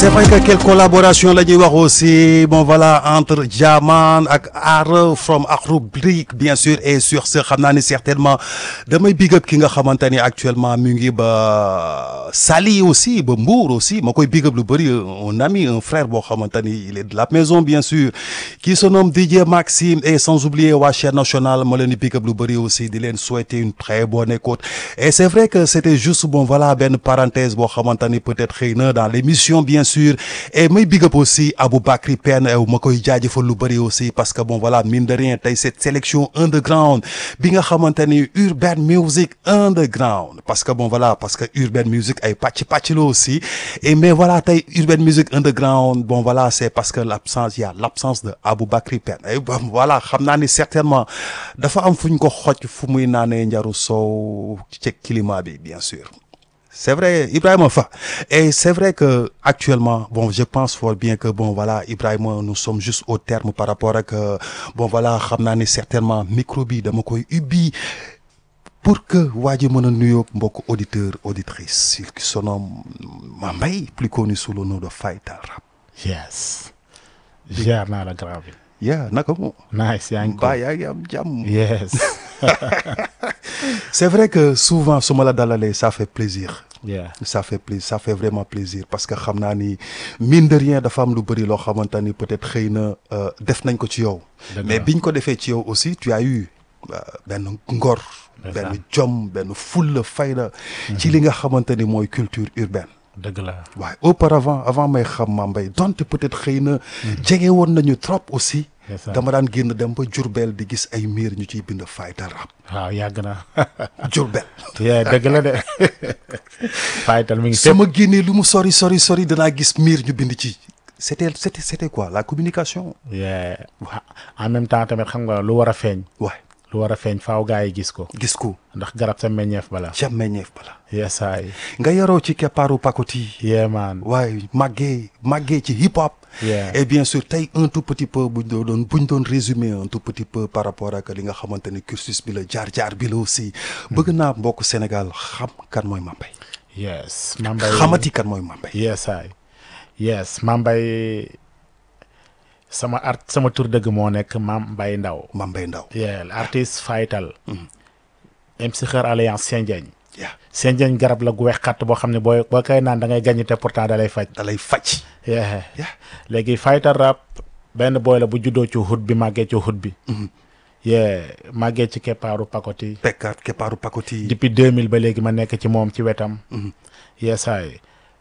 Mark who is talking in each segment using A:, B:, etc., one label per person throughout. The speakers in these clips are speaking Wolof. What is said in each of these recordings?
A: c'est vrai que quelle collaboration la ñuy wax aussi bon voilà entre Jaman ak Art from Akhlou Brick bien sûr et sur ce xam naa ni certainement damay big up ki nga xamante ni actuellement mu ngi ba Saly aussi ba Mbour aussi ma koy big up lu bëri un ami un frère boo xamante ni il est de la maison bien sûr qui se nomme DJ Maxime et sans oublier waa chaîne nationale ma leen di big up lu bëri aussi di leen souhaiter une très bonne écoute et c'est vrai que c'était juste bon voilà benn parenthèse boo xamante ni peut-être xëy na dans l'émission bien sûr et may big up aussi Aboubacry Pène ma koy jaajëfal lu bëri aussi parce que bon voilà mine de rien tey cette sélection underground bi nga xamante ni urban music underground parce que bon voilà parce que urban music ay pàcc pàcc la aussi et mais voilà tey urban music underground bon voilà c'est parce que l'absence il y a l'absence de Aboubacry Pène et bon voilà xam naa ni certainement dafa am fu ñu ko xoj fu muy naanee njaru soow ci climat bi bien sûr c'est vrai Ibrahima Fa et c'est vrai que actuellement bon je pense fort bien que bon voilà Ibrahima nous sommes juste au terme par rapport ak bon voilà xam naa ni certainement micro bi dama koy ubbi pour que waa ji mën a nuyoog mbokk auditeur auditrice il se nomme Mambay plus connu sous le nom de Fayta Rap
B: yes ziar naa la grand bi
A: yaa naka mo
B: nice yaa ngi ko
A: mbaa yaa ngi am jàmm
B: yes
A: c'est vrai que souvent su ma la dalalee ça fait plaisir
B: yeah
A: ça fait plaisir ça fait vraiment plaisir parce que xam naa ni mine de rien dafa am lu bëri loo xamante ni peut-être xëy na def nañ ko ci yow
B: Dëgg
A: mais
B: la.
A: biñ ko defee ci yow aussi tu as eu euh, benn ngor benn jom benn fulla fayda ci li nga xamante ni mooy culture urbaine
B: dëgg la
A: waaye auparavant avant may xam Mambay donte peut-être xëy na jege woon nañu trop aussi
B: Yes, sir.
A: dama daan génn dem ba Jurbel di gis ay miir ñu ciy bind Fayta Rap
B: waaw yàgg na
A: Jurbel
B: yeah dëgg la de fayital mi ngi
A: su
B: fépp
A: ma génnee lu mu sori sori sori danaa gis miir ñu bind ci c'était c'était c'était quoi la communication
B: yeah en même temps tamit xam nga lu war a feeñ
A: waay
B: lu war a feeñ faaw gaa yi gis ko
A: gis ko
B: ndax garab sa meññeef bala
A: ca meññeef bala
B: yes ay
A: nga yaroo ci keppaaru pakoti
B: yeah man
A: waaye màggee màggee ci hip hop
B: Yeah.
A: et bien sûr tey un tout petit peu buñ doon buñ doon résumer un tout petit peu par rapport ak li nga xamante ni cursus bi la jaar-jaar bi la aussi bëgg naa mbokk Sénégal xam kan mooy Mambay
B: yes Mambay
A: xamati kan mooy Mambay
B: yes ay yes Mambay sama art sama tur dëgg moo nekk Mambay Ndaw
A: Mambay Ndaw
B: yeah l'artiste fayital MC Xër Alliance Sendiagne
A: yaa
B: Sendiagne garab la gu weex xatt boo xam ne booy boo koy naan da ngay gàññ te pourtant da lay faj
A: da lay faj
B: yeah
A: yaa
B: léegi fayital rap benn booy la bu juddoo ci hut bi màggee ci hut bi yeah màggee ci keppaaru pakoti
A: pekkaat keppaaru pakoti
B: depuis 2000 ba léegi ma nekk ci moom ci wetam yeesaay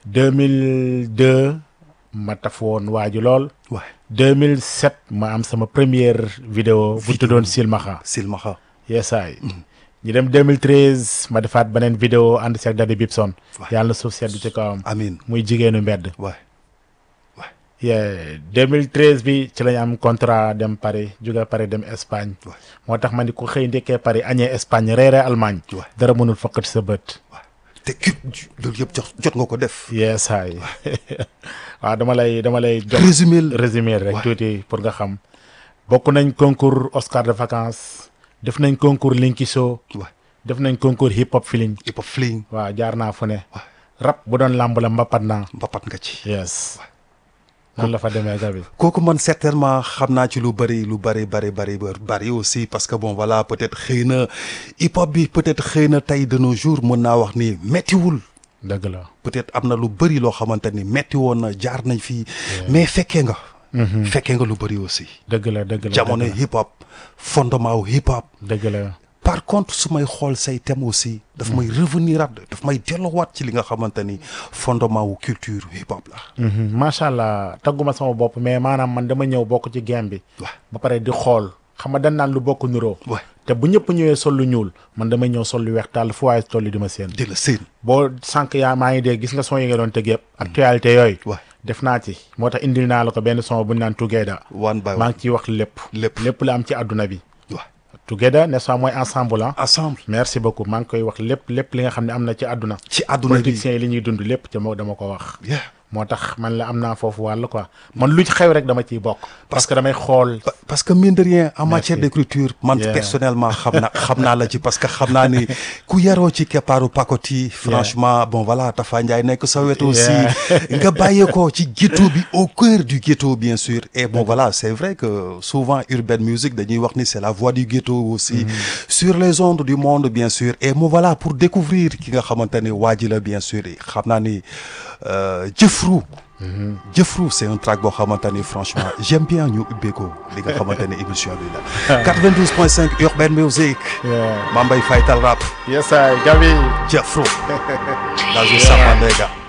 B: 2002 ma taf woon waaju lool
A: waay
B: 2007 ma am sama première vidéo bu tuddoon Silmaxa
A: silmaxa
B: yeesaay ñu dem 2013 ma defaat beneen vidéo ànd seeg Daddy Bibson
A: Waay.
B: yàlla na suuf sedd ci kawam
A: amin
B: muy jigéenu mbedd
A: waay waay
B: yeah 2013 bi ci lañ am contrat dem Paris jóge Paris dem Espagne
A: waay
B: moo tax ma ni ku xëy ndekkee Paris añee Espagne reeree Allemagne
A: waay
B: dara mënul fokkat sa bët
A: waay te kii loolu yëpp jot jot nga ko def
B: yeesaay waaw dama lay dama lay jox
A: résumé
B: résumé rek
A: Ouais.
B: tuuti pour nga xam bokk nañ concours Oscar de vacances def nañ concours Linky Show
A: waay
B: def nañ concours hip hop feeling
A: hip hop fling
B: waaw jaar naa fu ne
A: waay
B: rap bu doon làmb la mbapat naa
A: mbapat nga ci
B: yes noonu la fa demee gabi
A: kooku man certainement xam naa ci lu bëri lu bëri bëri bëri bëri aussi parce que bon voilà peut-être xëy na hip hop bi peut-être xëy na tey de nos jours mën naa wax ni méttiwul
B: dëgg la
A: peut-être am na lu bëri loo xamante ni métti woon na jaar nañ fii mais fekkee nga fekkee nga lu bëri aussi
B: dëgg la dëgg la
A: jamono
B: dëgg la.
A: hip hop fondement wu hip hop
B: dëgg la
A: par contre su may xool say thème aussi daf may revenir at daf may delloowaat ci li nga xamante ni fondement wu culture hip hop la
B: Mhm. macha allah tagguma sama bopp mais maanaam man dama ñëw bokk ci game bi
A: waaw
B: ba pare di xool xam nga dañ naan lu bokk nuroo
A: waay
B: te bu ñëpp ñëwee sol lu ñuul man damay ñëw sol lu weex tàll fu waaye toll di ma seen
A: di la seen
B: boo sànq yaa maa ngi dégg gis nga son yi nga doon tëgg yëpp actualité yooyu
A: waay
B: def naa ci moo tax indil naa la ko benn son bu ñu naan Together
A: one by
B: maa
A: one
B: ngi ciy wax lépp
A: lépp
B: lépp la am ci àdduna bi
A: waay
B: Together n'est-ce pas mooy ensemble ah
A: ensemble
B: merci beaucoup maa ngi koy wax lépp lépp li nga xam ne am na ci àdduna
A: ci àdduna bi
B: politiciens yi li ñuy dund lépp ci moo dama ko wax
A: yeah
B: moo tax man la am naa foofu wàll quoi man lu ci xew rek dama ciy bokk parce que damay xool
A: Pa- parce que mine de rien en matière
B: Merci.
A: d'écriture man
B: Yeah.
A: personnellement xam naa xam naa la ci parce que xam naa ni ku yaroo ci keppaaru pakoti franchement bon voilà Tafa Ndiaye nekk sa wetu aussi nga bàyyee ko ci ghetto bi au cœur du ghetto bien sûr et bon voilà c'est vrai que souvent urban music dañuy wax ni c'est la voix du ghetto aussi sur les ondes du monde bien sûr et mo voilà pour découvrir ki nga xamante ni waa ji la bien sûr xam naa ni euh, Jëfru Jëfru c'est un track boo xamante ni franchement j'aime bien ñu ubbee ko li nga xamante ni émission bi la 92.5 Urban Music
B: Yeah.
A: Mambay Faytal Rap
B: yes I Gabi
A: Jëfru la Samba Mega